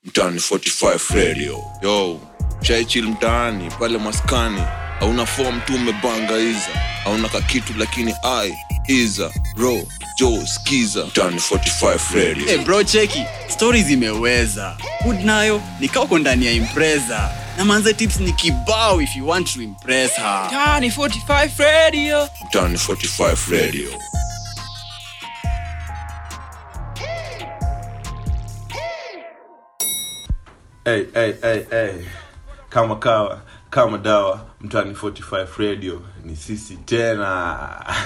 mtaani 45 radio yo shaichil mtaani pale maskani hauna fom tu umebanga iza hauna kakitu lakini ai iza ro jo skiza mtaani 45 radio hey bro cheki stori zimeweza hood nayo nikauko ndani ya impreza na manze tips ni kibao if you want to impress her Tani 45 Radio. mtaani 45 radio hey, hey, hey, hey. kama kawa kama dawa mtani 45 radio ni sisi tena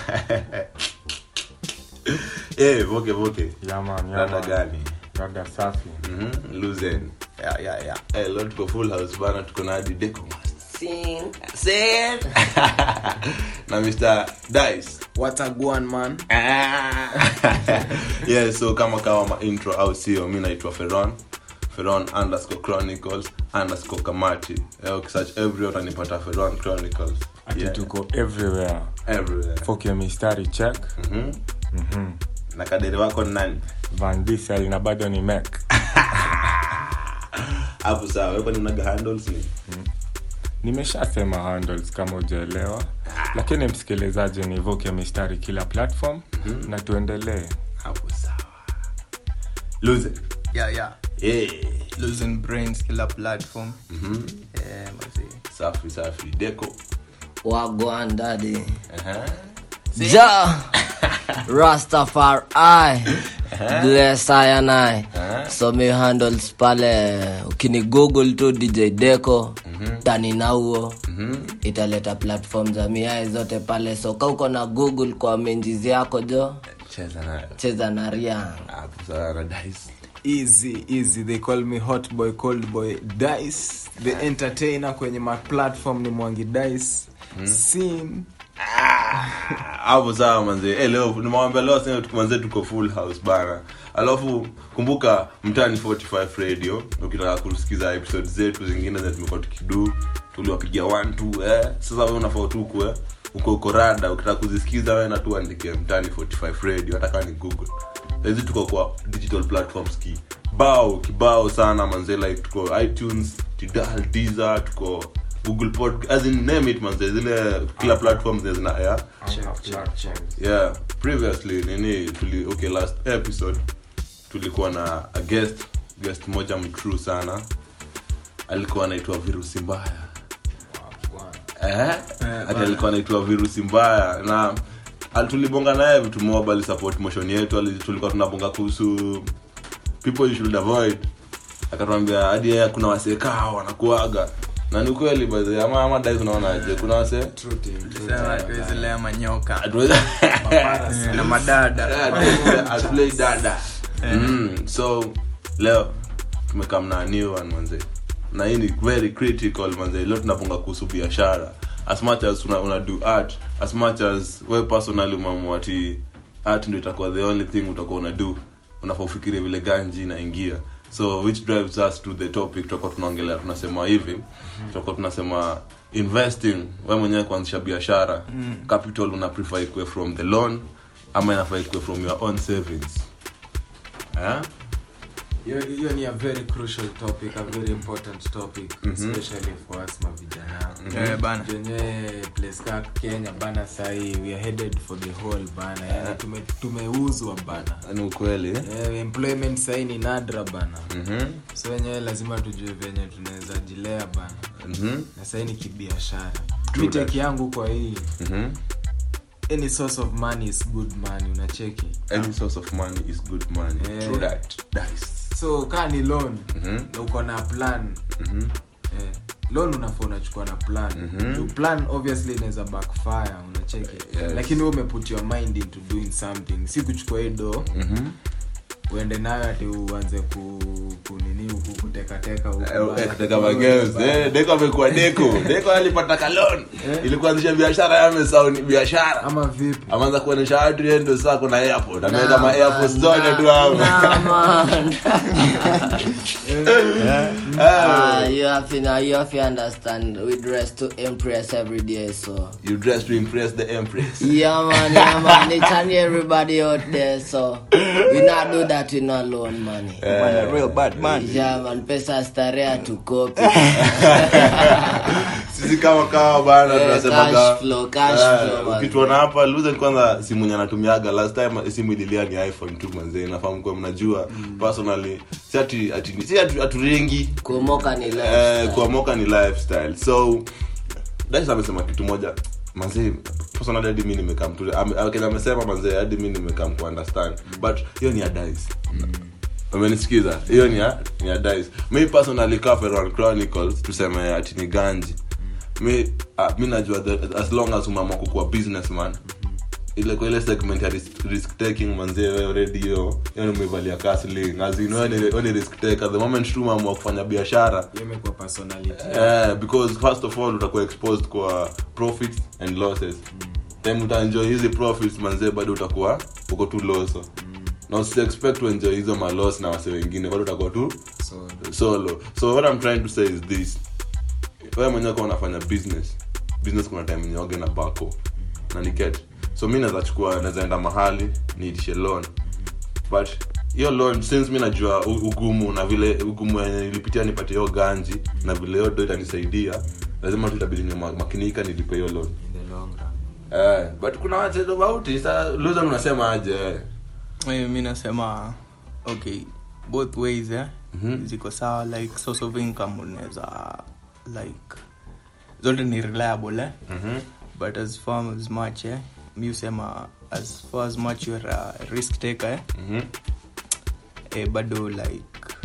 hey, voke voke Yeah, man, yeah, rada man. gani Rada safi. Mhm, luzen yeah, yeah, yeah. hey, leo tuko full house bana tuko na hadi deco na mr dice wataguan man yeah so kama kawa ma intro au sio mi naitwa feron feron underscore chronicles underscore kamati Eh, ukisearch everywhere utanipata feron chronicles ati Yeah, tuko everywhere everywhere fokio mistari check Mhm. na kadere wako ni nani van diesel na bado ni mek hapo sawa wewe kwani unaga handles ni nimeshasema handles kama ujaelewa lakini msikilizaji ni vokio mistari kila platform na tuendelee hapo sawa lose yeah, yeah. yeah losing brains kila platform yeah, mazee. safi safi deco wagwan dadi Aha. ja rastafari bless I and I so mi handles pale ukini google tu dj deco tani nauo italeta platform za miae zote pale so ka uko na google kwa menjizi yako jo cheza nayo cheza na riang hapo sawa na dice easy easy they call me hot boy cold boy dice the entertainer kwenye ma platform ni mwangi dice sin hapo sawa manze eh leo nimewambia leo sasa manze tuko full house bana alafu kumbuka mtani 45 radio ukitaka kusikiza episode zetu zingine za tumekuwa tukidu tuliwapigia 1 2 eh sasa wewe unafaa tu kuwe uko uko rada ukitaka kuzisikiza wewe na tu andike mtani 45 radio hata kama ni google hizi tuko kwa digital platforms ki bao kibao sana manze like tuko itunes tidal deezer tuko google pod as in name it manze zile kila platform zile zina air yeah previously nini tuli okay last episode tulikuwa na a guest guest moja mtrue sana alikuwa anaitwa virusi mbaya eh ati alikuwa anaitwa virusi mbaya na al- tulibonga naye vitu mob alisupport motion yetu ali- tulikuwa tunabonga kuhusu people you should avoid akatuambia hadi yeye kuna wasee kaa wanakuaga na ni kweli by the way, ama ama dai unaonaje kuna wasee Sema tuwezi lea manyoka Hatuwezi- Eh, na madada atulei dada mm, so leo tumekam na new one manze na hii ni very critical manze leo tunaponga kuhusu biashara as much as una, una do art as much as we personally umeamua ati art ndio itakuwa the only thing utakuwa una do unafaa ufikirie vile ganji inaingia so which drives us to the topic tutakuwa tunaongelea tunasema hivi tutakuwa tunasema investing we mwenyewe kuanzisha biashara capital una prefer ikuwe from the loan ama inafaa ikuwe from your own savings eh? hiyo hiyo ni a very crucial topic a very important topic especially for us mavijana Eh, bana. jenye place ka kenya bana sahii we are headed for the whole bana yani tume, tumeuzwa bana ni ukweli eh, employment sahii ni nadra bana Mhm, so wenyewe lazima tujue venye tunaweza jilea bana mhm, na sahii ni kibiashara miteki yangu kwa hii mhm. any source of money is good money unacheki any source of money is good money Eh. True that. Dice. so kaa ni loan Mhm, na uko na plan mhm. eh, loan unafaa unachukua na plan Mhm. Juu plan obviously inaweza backfire unacheki Yes. lakini wewe umeput your mind into doing something si kuchukua hii do Mhm. uende nayo ati uanze ku, kunini huku kutekateka huku Eh, bana. eh, kuteka mageuzi. Eh, deko amekuwa deko deko alipata kalon ili kuanzisha biashara yamesau ni biashara ama vipi ameanza kuonyesha watu yeye ndio sasa kuna airport ameweka ma airport zote tu hapo Nah, man. Ah, Ah, you have to now you have to understand we dress to impress every day so you dress to impress the empress yeah man yeah man it's on everybody out there so we not do that in alone money Man, a real bad man. yeah man pesa starehe hatukopi sisi kama kawa bana Eh, tunasemaga cash flow, cash eh, flow, man. ukituona hapa luzen kwanza simu yenye anatumiaga last time simu ililia ni iphone tu manzee nafahamu kuwa mnajua personally si ati ati si atu- aturengi kumoka ni eh, lifestyle. kuamoka ni lifestyle so dais amesema kitu moja manzee personally hadi mi nimekam tu ame- ame- kenye amesema manzee hadi mi nimekam ku understand but hiyo ni ya dice umenisikiza hiyo ni ya ni ya dice mi personally Caferon chronicles tuseme ati ni ganji mi uh, mi najua that as long as umeamua kukuwa businessman ile kwa ile segment ya risk, risk taking manzee wewe already hiyo hiyo ni umevalia casling as in wewe ni, wewe ni risk taker the moment tu umeamua kufanya biashara Hiyo imekuwa personality Eh, because first of all utakuwa exposed kwa profits and losses time utaenjoy hizi profits manzee bado utakuwa uko tu loso na usi expect to enjoy hizo malos na wase wengine bado utakuwa tu so solo so what i'm trying to say is this wewe mwenyewe kwa unafanya business business kuna time nyoge na bako na ni get so mi naweza chukua naweza enda mahali niitishe loan but hiyo loan since mi najua u- ugumu na vile ugumu yenye nilipitia nipate hiyo ganji na vile hiyo do itanisaidia lazima tu itabidi ni makinika nilipe hiyo loan in the long run eh, but kuna wache tofauti sa luzan unasema aje eh? Eh, mi nasema okay both ways eh? Mhm. ziko sawa like source of income unaweza like zote ni reliable eh? Mhm. but as far as much eh? mi husema as far as much you're a risk taker eh? Mhm. eh, bado like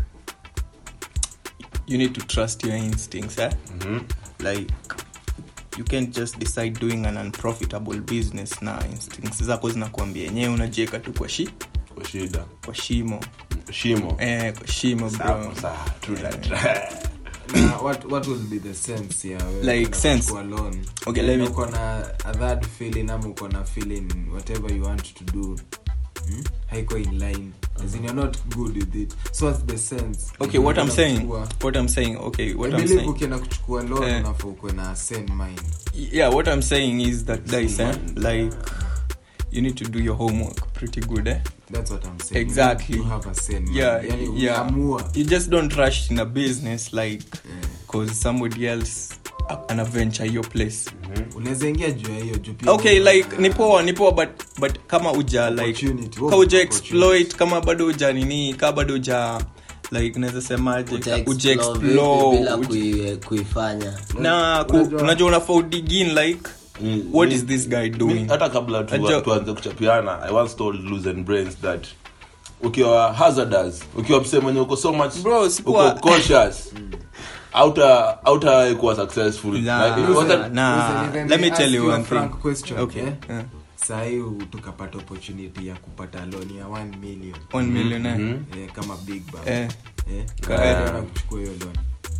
you need to trust your instincts eh? Mhm. like you can't just decide doing an unprofitable business na instincts zako zinakuambia yenyewe unajieka tu kwa shi kwa shida kwa shimo shimo eh, kwa shimo bro Sawa, sawa, true that. na what what will be the sense ya wewe Like kwenda sense? kuchukua loan Okay, let me- uko na a third feeling ama uko na feeling whatever you want to do hmm? haiko in line as in you're not good with it so what's the sense okay what i'm Ukienda saying kuchukua- what i'm saying okay what I i'm believe saying ukienda kuchukua loan Eh. unafaa ukuwe na sane mind yeah what i'm saying is that guys eh, like you need to do your homework pretty good eh that's what i'm saying Exactly. you have a sane mind yeah yani yeah umeamua you just don't rush in a business like because somebody else ana venture your place unaweza ingia juu ya hiyo juu pia okay uko like na- ni poa ni poa but but kama uja like Opportunity. ka uja Opportunity. exploit kama bado uja nini ka bado uja like naweza semaje Uta uja explore vipi explore bila uja- kui- kuifanya na ku- Unajua- unajua unafaa udigin like Mm, what mi- is this guy mi- doing hata kabla tu- Najua- tuanze kuchapiana i once told Losing brains that ukiwa hazardous ukiwa msee mwenye uko so much Bro, sikuwa- uko cautious auta auta kuwa successful Nah, Like, if- nah, what- nah. Listen, let me ask tell you you a one thing frank question, okay eh? yeah. sahii tukapata opportunity ya kupata loan ya 1 million one million eh. eh, kama big bang Eh. eh, Ka- Unaenda kuchukua hiyo loan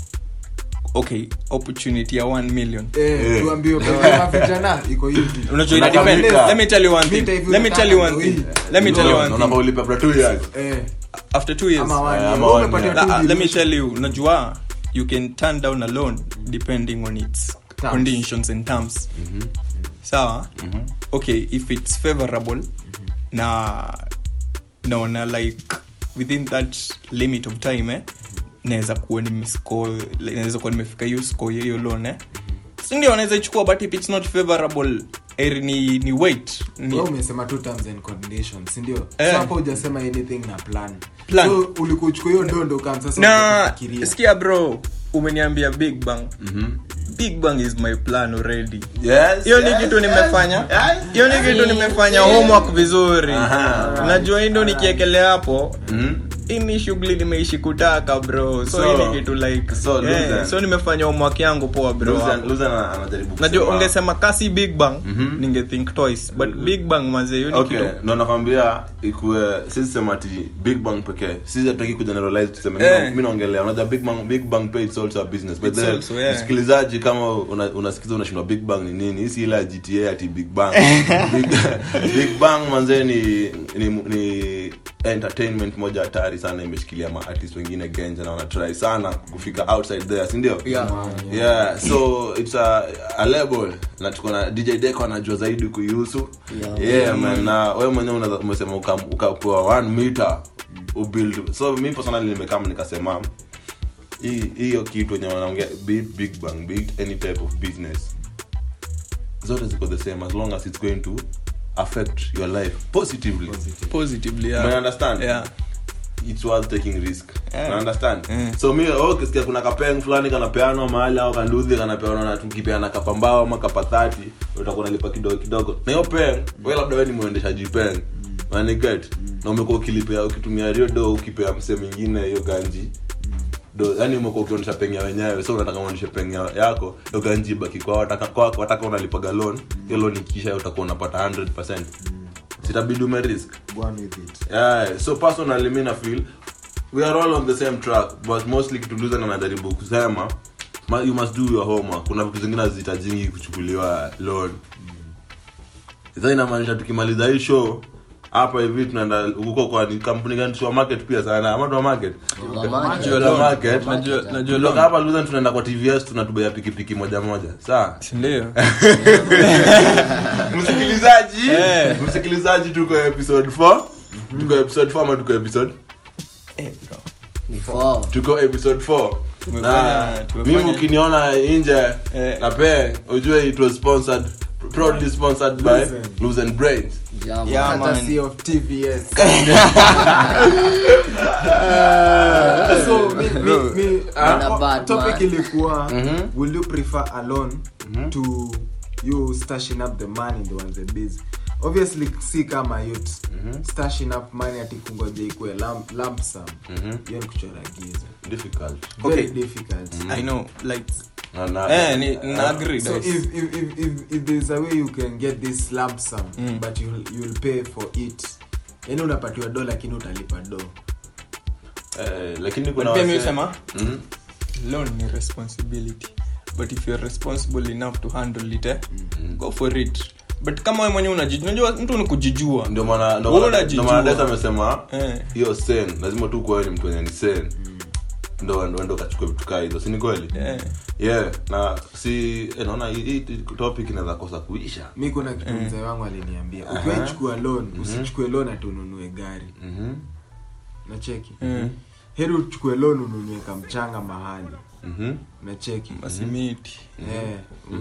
okay opportunity ya 1 million eh, tuambiwe kama vijana iko hivi unajua ina Unakamilika. depend let me tell you one thing Vita hivi let me tell you one unataka thing ndio let me tell you No, one unafaa thing ulipe after two years eh, after 2 years ama one Eh, year. ama Wewe one umepatia year. two Ah, ah, let me dilution. tell you unajua you can turn down a loan depending on its Terms. conditions and terms sawa okay if it's favorable na naona like within that limit of time eh, naweza kuwa nimescore like, naweza kuwa nimefika hiyo score ya hiyo loan eh. sindio naweza ichukua but if it's not favorable eri ni, ni wait ni, Wewe umesema two terms and conditions sindio Eh. so hapo hujasema anything na plan Plan. so ulikuwa uchukua hiyo dondo kama sasa na unataka kufikiria. sikia bro umeniambia big bang big bang is my plan already yes hiyo ni yes, kitu yes. nimefanya Yes. hiyo ni kitu nimefanya homework vizuri najua hii ndo nikiekelea hapo Mhm. hii ni shughuli nimeishi kutaka bro so, So- hii ni kitu like so, yeah, Luzan. so nimefanya homework yangu poa bro Losing- Losing ana- anajaribu najua kusema- ungesema kasi big bang Mhm. ninge think twice but big bang manze hiyo ni okay kitu ndo nakwambia ikuwe sisi sema ati big bang pekee sisi hatutaki kugeneralize tuseme Eh. mi naongelea unajua big bang big bang pay it's also a business but It's then also, yeah. msikilizaji kama una- unasikiza unashindwa big bang ni nini hisi ile ya gta ati big bang big, big bang manze ni ni, ni entertainment moja hatari sana imeshikilia maartist wengine genja na wanatry sana kufika outside there sindio Yeah. yeah so it's a, a label na tuko na dj deco anajua zaidi kuihusu Yeah. yeah, man na wewe mwenyewe unaweza- umesema uka- ukapewa one meter ubuild so mi personally nimekama nikasema hii- hiyo kitu wenye wanaongea be it big bang be it any type of business zote ziko the same as long as it's going to affect your life positively positively yeah. yeah. understand Yeah. it's worth taking risk Yeah. yeah. understand Yeah. so mi oh, kisikia kuna kapeng fulani kanapeanwa mahali au kanduthi kanapeanwa na tukipeana kapambao ama kapathati utakuwa nalipa kidogo kidogo na hiyo peng we labda we ni mwendeshaji peng maniget na umekuwa ukilipea ukitumia rio do ukipea msee mwingine hiyo ganji do yani umekuwa ukionyesha peng ya wenyewe so unataka uonyeshe peng ya- yako hiyo ganji ibaki kwao wataka kwako wataka unalipaga loan hiyo loan ikisha utakuwa unapata 100% sitabidi umerisk Go on with it. yeah, so personally mi na feel we are all on the same track but mostly kituluza na najaribu kusema ma, you must do your homework kuna vitu zingine hazihitajingi kuchukuliwa loan sasa inamaanisha tukimaliza hii show hapa hivi tunaenda huko kwa ni kampuni gani supermarket pia sana ama supermarket Supermarket. supermarket Najua- najua Kutoka loan. hapa Luzen tunaenda kwa tvs tunatubea pikipiki moja moja sawa sindio msikilizaji Eh. msikilizaji tuko episode 4 tuko episode 4 ama tuko episode Four. tuko episode 4 na Tumefanya- tumefanya- mimi ukiniona nje Eh. na pe ujue it was sponsored proudly sponsored by Luzen. Luzen Brains Yeah, man. Yeah, man. Courtesy of TVS. so mi, mi, mi, Not a uh, bad topic man. ilikuwa will you prefer alone to you stashing up the money ndo anze busy obviously si kama youth stashing up money ati kungoja ikue lump, lump sum hiyo ni kuchora giza difficult very Okay. difficult i know like na, na, eh ni na agree so guys. if, if, if, if, if there's a way you can get this lump sum but you'll, you'll pay for it yani unapatiwa do lakini utalipa do eh, lakini But kuna pia mi wase- husema Mhm. loan ni responsibility but if you're responsible enough to handle it eh, go for it but kama we mwenyewe unajijua unajua mtu ni kujijua ndio maana ndio Wewe maana- unajijua. ndio maana Desa amesema Eh. hiyo sen lazima tu kuwa ni mtu wenye ni sen ndo ndo ndo kachukua vitu kaa hizo si ni kweli Eh. yeah na si eh, naona hii hii topic inaweza kosa kuisha mi kuna kitu mzee wangu aliniambia ukiwaichukua loan usichukue loan ati ununue gari Mhm. nacheki Mm. heri uchukue loan ununue kamchanga mahali Mhm. nacheki masimiti Eh,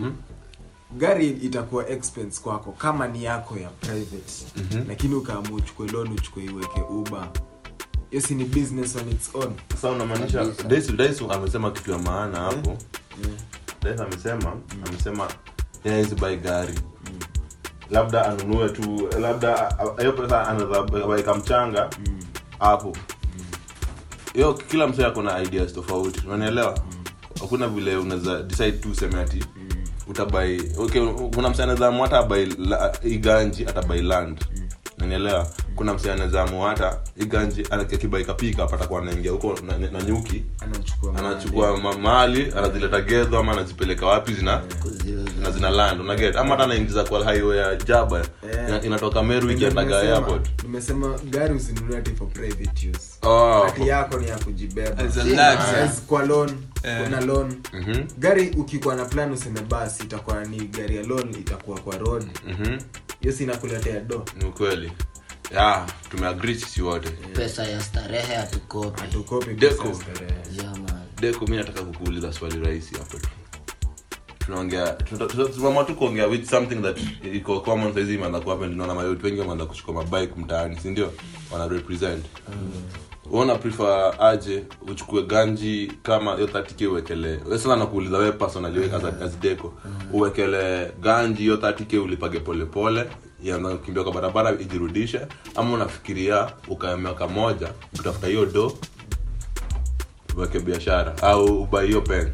gari itakuwa expense kwako kama ni yako ya private lakini ukaamua uchukue loan uchukue iweke uba hiyo si ni business on its own sasa unamaanisha Kabisa. Daisy Daisy amesema kitu ya maana hapo Daisy amesema amesema yeye hizi buy gari labda anunue tu labda a- hiyo pesa anaweza buy kamchanga hapo hiyo kila msee ako na ideas tofauti unanielewa hakuna vile unaweza decide tu useme ati utabai okay kuna msee anaweza amua hata abai la- iganji atabai land unanielewa kuna msee anaweza amua hata iganji akibai kapika patakuwa anaingia huko na, na nyuki anachukua anachukua ma- mali anazileta gedho ama anazipeleka wapi zina na zina land unaget ama hata anaingiza kwa highway ya jaba Eh. ina- inatoka meru Ndio ikiendaga nimesema- airport nimesema gari usinunue ati for private use oh, hati yako ni ya kujibeba As a Si, luxury. As kwa loan Eh. kuna loan Mhm. gari ukikuwa na plan useme basi itakuwa ni gari ya loan itakuwa kwa road Mhm. hiyo si inakuletea do ni ukweli ya tumeagri sisi wote pesa ya starehe hatukopi hatukopi Deco. pesa ya starehe. Yeah, man. deko mi nataka kukuuliza swali rahisi hapo tu tunaongea tuna- tuna- tunaamua tu kuongea with something that iko common saizi imeanza kuhappen tunaona mayouth wengi wameanza kuchukua mabike mtaani si ndio wana represent uona prefer aje uchukue ganji kama hiyo 30k uwekele we sasa nakuuliza wewe personally wewe as, as deco uwekele ganji hiyo 30k ulipage polepole ianza kukimbia kwa barabara ijirudishe ama unafikiria ukae miaka moja utafuta hiyo do uweke biashara au ubai hiyo pen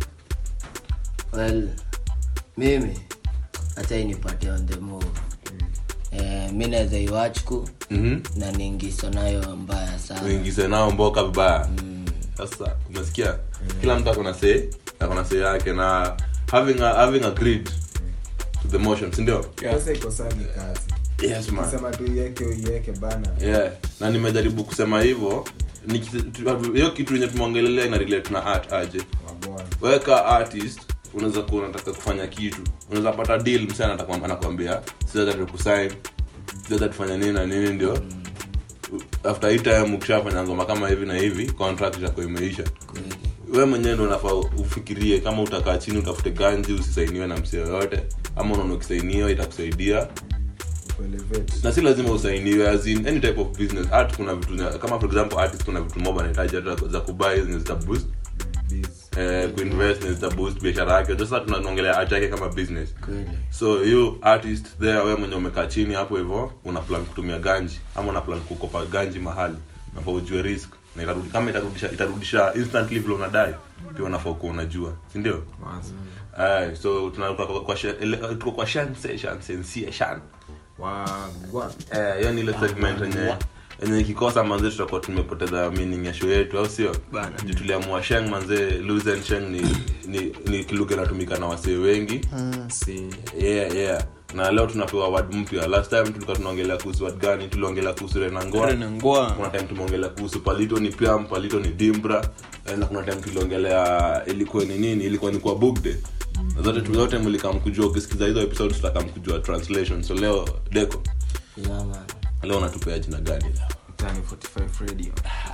well mimi hata inipatie on the move eh, mi naweza iwachku Mhm. na niingiso nayo mbaya sana uingize nao mboka vibaya sasa unasikia kila mtu akona say akona say yake na having a, having agreed to the motion si ndio pesa ikosagi kazi yes man sema tu iweke uiweke bana yeah na nimejaribu kusema hivyo Niki- tu- hiyo kitu yenye tumeongelelea ina relate na art aje Wabwana. weka artist unaweza kuwa unataka kufanya kitu unaweza pata deal msee anataka- anakwambia siweza tukusign siweza tufanya nini na nini ndio after hii time ukishafanya ngoma kama hivi na hivi contract itakuwa imeisha we mwenyewe ndo unafaa ufikirie kama utakaa chini utafute ganji usisainiwe na msee yoyote ama unaona ukisainiwa itakusaidia Kuelevate. na si lazima usainiwe as in any type of business art kuna vitu nya- kama for example artist kuna vitu mob anahitaji hata za kubuy zenye zita boost Biz. eh, kuinvest zenye zita boost biashara yake sasa tunaongelea art yake kama business so you artist there wewe mwenye umekaa chini hapo hivyo una plan kutumia ganji ama una plan kukopa ganji mahali nafaa ujue risk na itarudi kama itarudisha itarudisha instantly vile unadai pia unafaa kuwa unajua si ndio Aye, so tunatoka kwa, kwa, she- ele- tuko kwa shan session sensation Wagwan. Eh, hiyo ni ile segment yenye yenye ikikosa manze tutakuwa tumepoteza meaning ya show yetu au sio Bana. Juu tuliamua sheng manze lose and sheng ni ni, ni kilugha inatumika na wasee wengi Si. yeah yeah na leo tunapewa word mpya last time tulikuwa tunaongelea kuhusu word gani tuliongelea kuhusu renangoa Rena Ngoa. kuna time tumeongelea kuhusu palito ni piam palito ni dimbra eh, na kuna time tuliongelea ilikuwa ni nini ilikuwa ni kwa bugde na zote zote mlikam kujua ukisikiza hizo episodes tutakam kujua translation so leo deko Yeah, man. leo unatupea jina gani leo Mtaani 45 radio.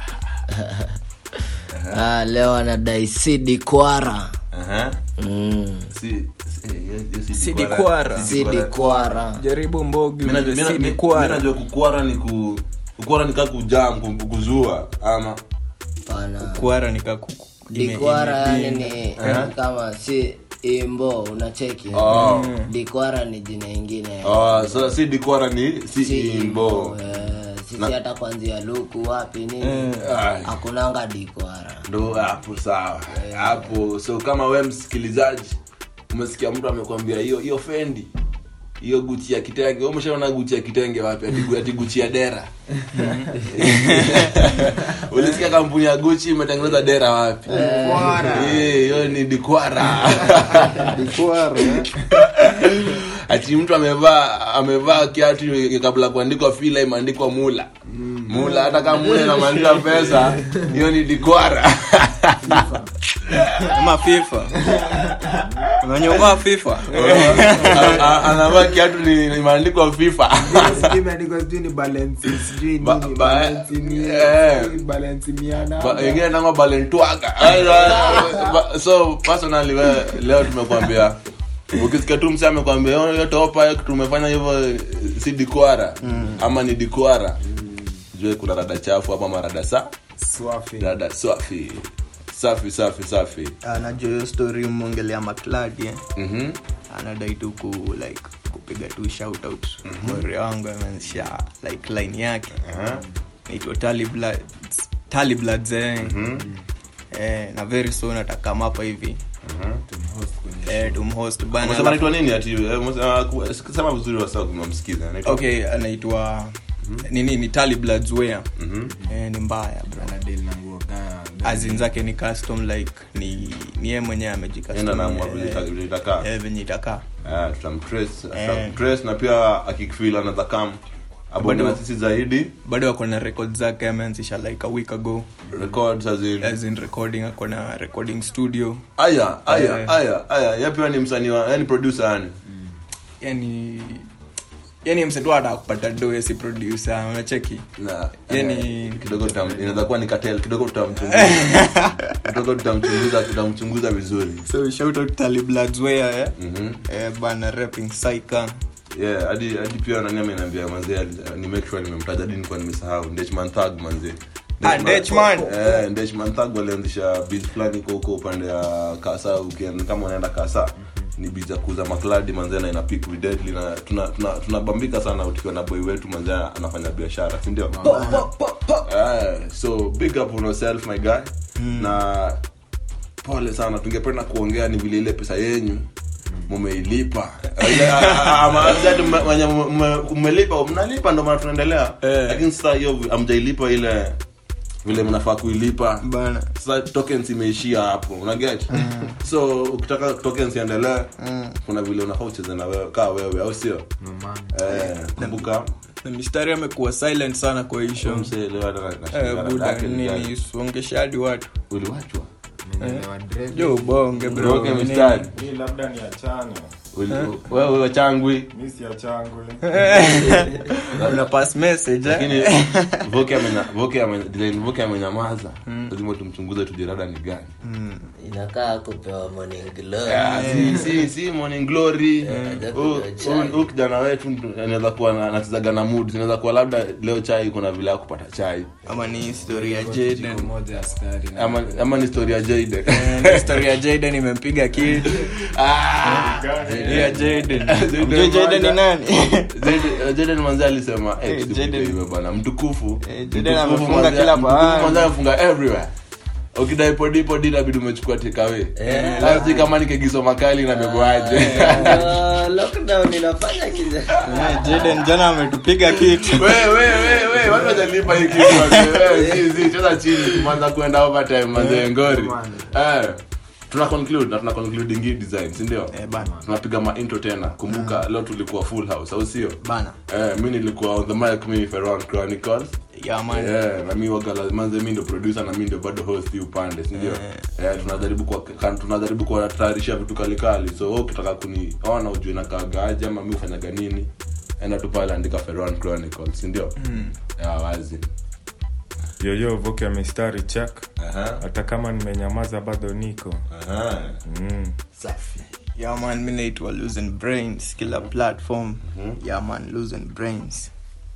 Ah, leo anadai sidi kwara Aha. mm. Si- si- eh, hiyo- hiyo si Sidi dikwara. kwara. sidi kwara jaribu mbogi Mina- ujue mina- si ni mi- kwara. mi najua kukwara ni ku kukwara ni kaa kujam ku- kuzua ama pana kwara nikakuku dikwara yani ni kama si imbo unacheki Oh. dikwara ni jina ingine oh, so si dikwara ni si, Si imbo eh, sisi hata kwanzia luku wapi nini Ai. hakunanga dikwara ndo hapo sawa hapo so kama we msikilizaji umesikia mtu amekwambia hiyo hiyo fendi hiyo guchi ya kitenge Wewe umeshaona guchi ya kitenge wapi ati ati guchi ya dera ulisikia kampuni ya guchi imetengeneza dera wapi Eh, hiyo ni dikwara ati mtu amevaa amevaa kiatu kabla kuandikwa fila imeandikwa mula mula hata kama mula inamaanisha pesa hiyo ni dikwara ama fifa unanyongoa fifa A- a- anavaa kiatu ni- imeandikwa fifa Sijui imeandikwa sijui ni balance, sijui Ba- nini, ba- balance ni- eh. sijui balance mia nane. Ba- wengine nangwa balentwaga Ba- so personally we, leo tumekwambia ukisikia tu msi amekwambia "Oh, hiyo topa tumefanya hivyo eh, si dikwara ama ni dikwara jue kuna rada chafu ama marada sa Swafi. rada safi safi safi safi anajua hiyo story mongelea makladi eh. Mhm. anadai tu ku like kupiga tu shout out mori wangu ameanzisha like line yake naitwa taliblads eh. eh, na very soon atakam hapa hivi eh, tumhost bana Umesema anaitwa nini ati eh, umesema- ku- sema vizuri wasa kumamsikiza anaitwa okay anaitwa nini ni taliblads wea eh, ni mbaya bro Anadili na nguo kaa- azin zake ni custom like ni ni yeye mwenyewe Yenda amejicustom naamua eh, vile ita- vile itakaa eh, venye itakaa Ah, tutamtrace Eh. tutamtrace na pia akifeel anaweza kam abonge Bado- na sisi zaidi bado ako na record zake ameanzisha like a week ago records as in as in recording ako na recording studio aya aya Eh. aya aya ya pia ni msanii wa yani producer yani yani yani msetu hata kupata do si producer unacheki na Yani- eh, kidogo tutam- inaweza kuwa ni cartel kidogo tutamchunguza kidogo tutamchunguza tutamchunguza vizuri so shout out talibladsware eh? Mhm. eh, bana rapping saika yeah hadi hadi pia nani ameniambia manzee ali- ni make sure nimemtaja hadi nilikuwa nimesahau Ndechman Thug manzee Ah, Ndechman. eh Ndechman Thug walianzisha biz fulani huko huko upande ya Kasa ukienda kama unaenda Kasa ni biz ya kuuza makladi manzee na ina pick with deadly na tuna tuna tunabambika sana tukiwa na boy wetu manzee anafanya biashara si ndio eh so big up on yourself my guy na pole sana tungependa kuongea ni vile ile pesa yenyu mumeilipa Ile, a- a- ama ati mme- wenye mme- mmelipa mnalipa ndo maana tunaendelea Eh. lakini sasa hiyo amjailipa ile vile mnafaa kuilipa bana sasa tokens imeishia hapo unaget so ukitaka tokens iendelee kuna vile unafaa ucheze na wewe kaa wewe au sio eh, kumbuka na mistari amekuwa silent sana kwa hii show msee leo hata na- na Eh, shida buda yake ni gani? nini songesha hadi watu uliwachwa jo ubonge bro Uroke nini? mistari mi labda ni achane Uli- wewe wachangwi mi si achangwe una pass message eh? lakini voke amenya- Voke amenya- Dylan Voke amenyamaza lazima tumchunguze tujirada ni gani inakaa kupewa morning glory Ah, si- si- si morning glory haja Huyu- kunywa chai. huyu- huyu kijana wetu ndo anaweza kuwa na- anachezaga na mood inaweza kuwa labda leo chai kuna vile ya kupata chai ama ni historia ya Jaden moja askari na ama, ama ni story ya Jayden Eh, ni historia ya Jaden imempiga kitu Ah! ya Jaden Jaden Unajua Jaden ni Manja. nani Jaden- Jaden manzi alisema eh, Eh, tusikumbuke Jaden- hivyo bana mtukufu Eh, Jaden Mtukufu amefunga manzi- kila mtukufu pahali. manzi amefunga everywhere ukidai podi podi inabidi umechukua tekawe sasa kama ni kegiso makali na bebwaje Ah, lockdown inafanya kiza Eh, Jaden jana ametupiga kitu we we we we watu wajalipa hii kitu wazee. Wewe, zi zi cheza chini tumeanza kwenda overtime mazee ngori eh tuna conclude na tuna conclude ingi design si ndio Eh, bana tunapiga ma intro tena kumbuka leo tulikuwa full house au sio bana eh mimi nilikuwa on the mic mimi Ferron Chronicles ya man Yeah, na mi waga la- manze mi ndo producer na mi ndo bado host hii upande sindio yeah, tunajaribu kwa kan- tunajaribu kuwatayarishia vitu kalikali so wewe ukitaka kuniona ujue nakagaje ama mi ufanyaga nini enda tu pale andika Ferron Chronicles sindio yeah, wazi yoyo voke mistari check Aha, hata kama nimenyamaza bado niko aha. mm. safi ya man mi naitwa losing brains kila platform ya man losing brains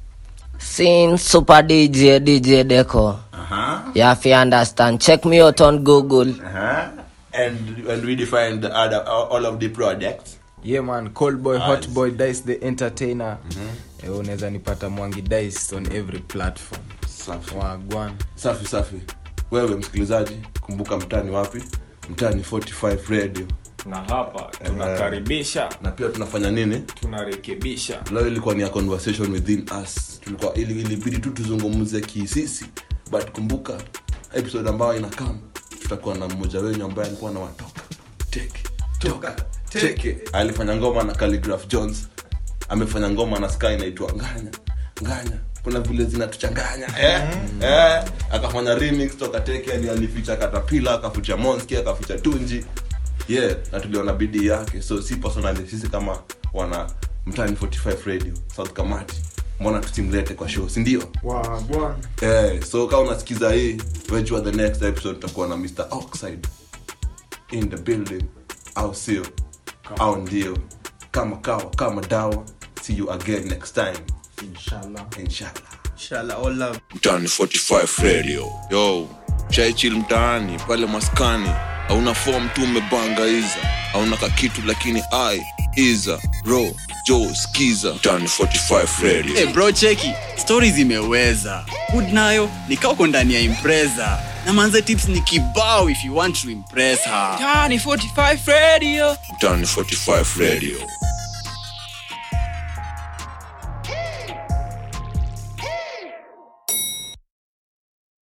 Sin super DJ DJ Deco. Aha, Yeah, if you understand, check me out on Google. aha. and and we define the other all of the products yeah man cold boy hot boy dice the entertainer Eh, unaweza nipata mwangi dice on every platform safi wagwan safi safi wewe msikilizaji kumbuka mtani wapi mtani 45 radio na hapa tunakaribisha na pia tunafanya nini tunarekebisha leo ilikuwa ni a conversation within us tulikuwa ili ilibidi tu tuzungumze kisisi but kumbuka episode ambayo inakam tutakuwa na mmoja wenyu ambaye alikuwa na watoka teke toka teke alifanya ngoma na Calligraph jones amefanya ngoma na sky inaitwa nganya nganya kuna vile zinatuchanganya eh? eh? akafanya remix toka teke ali alificha katapila akaficha monski akaficha tunji yeah na tuliona bidii yake so si personally sisi kama wana mtani 45 radio south kamati mbona tusimlete kwa show sindio wagwan eh, so kama unasikiza hii wejua the next episode tutakuwa na mr oxide in the building au sio au ndio kama kawa kama dawa see you again next time inshallah inshallah inshallah all love mtaani 45 radio yo shaichil mtaani pale maskani hauna fom tu umebanga iza hauna kakitu lakini ai iza ro jo skiza mtaani 45 radio hey bro cheki stori zimeweza hood nayo nikauko ndani ya impreza na manze tips ni kibao if you want to impress her mtaani 45 radio